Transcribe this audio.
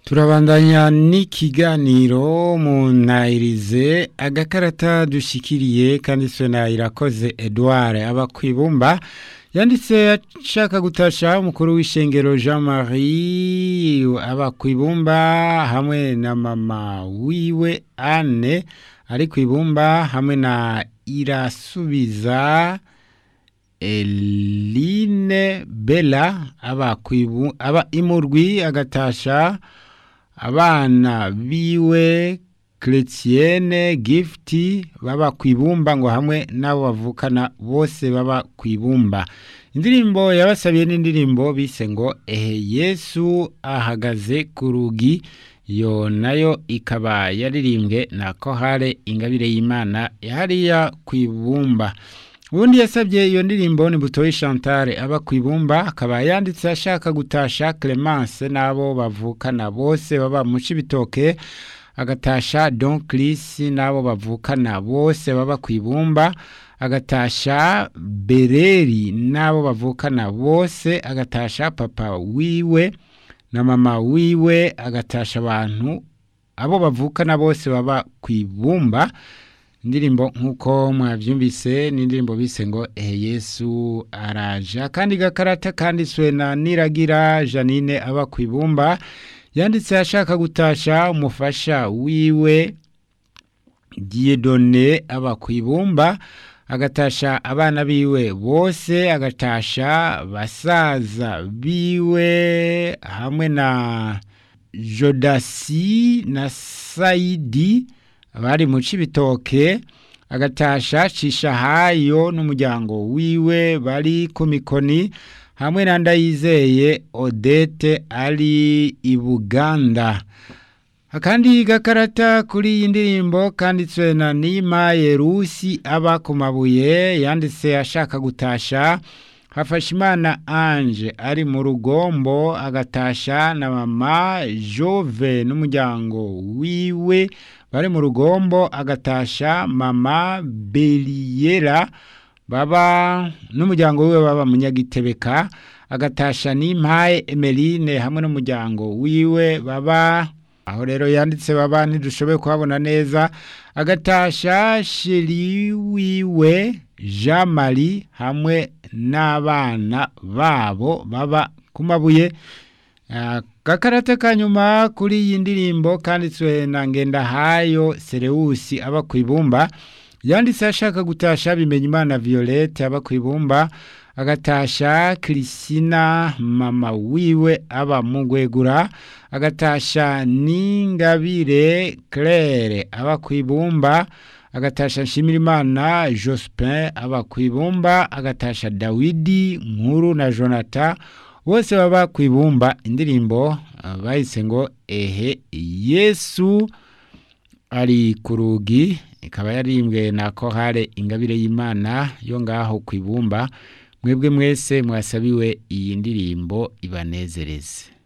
turabandanya n'ikiganiro mu ntayirize agakarata dushikiriye kanditswe na irakoze edouard aba ku ibumba yanditse ashaka gutasha umukuru w'ishengero jean marie aba ku ibumba hamwe na mama wiwe anne ari ku ibumba hamwe na irasubiza eline bella aba kwibu aba imurwi agatasha abana biwe Chrétienne gifti baba kwibumba ngo hamwe nabo bavukana bose baba kwibumba indirimbo yabasabiye n'indirimbo bise ngo ehe Yesu ahagaze ku rugi yo nayo ikaba yaririmbwe na kohare ingabire y'Imana yahariya kwibumba ubundi yasabye iyo ndirimbo ni butoyi Chantal aba ku ibumba akaba yanditse ashaka gutasha Clemence n'abo bavukana bose baba mu Cibitoke agatasha Don Chris n'abo bavukana bose baba ku ibumba agatasha Bereri n'abo bavukana bose agatasha papa wiwe na mama wiwe agatasha abantu abo bavukana bose baba ku ibumba indirimbo nk'uko mwabyumvise n'indirimbo bise ngo ehe yesu araja kandi gakarata kanditswe na niragira janine aba ku ibumba yanditse ashaka gutasha umufasha wiwe diyedone aba ku ibumba agatasha abana biwe bose agatasha basaza biwe hamwe na jodasi na sayidi abari mu cibitoke agatasha cishahayo n'umuryango wiwe bari ku mikoni hamwe na ndayizeye odete ari i buganda akandi gakarata kuri iyi ndirimbo kanditswe na nima yerusi aba ku mabuye yanditse ashaka gutasha hafashimana ange ari mu rugombo agatasha na mama jove n'umuryango wiwe bari mu rugombo agatasha mama beriyera baba n'umuryango wiwe baba munyagitebeka agatasha n'impaye emeline hamwe n'umuryango wiwe baba aho rero yanditse baba ntidushoboye kuhabona neza agatasha sheri wiwe jean marie hamwe n'abana babo baba ku mabuye gakarata ka nyuma kuri iyi ndirimbo kanditswe na ngendahayo serewusi aba ku ibumba yanditse ashaka gutasha bimenya imana violette aba ku ibumba agatasha kirisina mama wiwe aba mu gwegura agatasha n'ingabire claire aba ku ibumba agatasha nshimirimana jospin aba ku ibumba agatasha dawidi nkuru na jonathan bose baba ku ibumba indirimbo bahise ngo ehe yesu ari ku rugi ikaba yarimbwe na kohare ingabire y'imana yo ngaho ku ibumba mwebwe mwese mwasabiwe iyi ndirimbo ibanezereze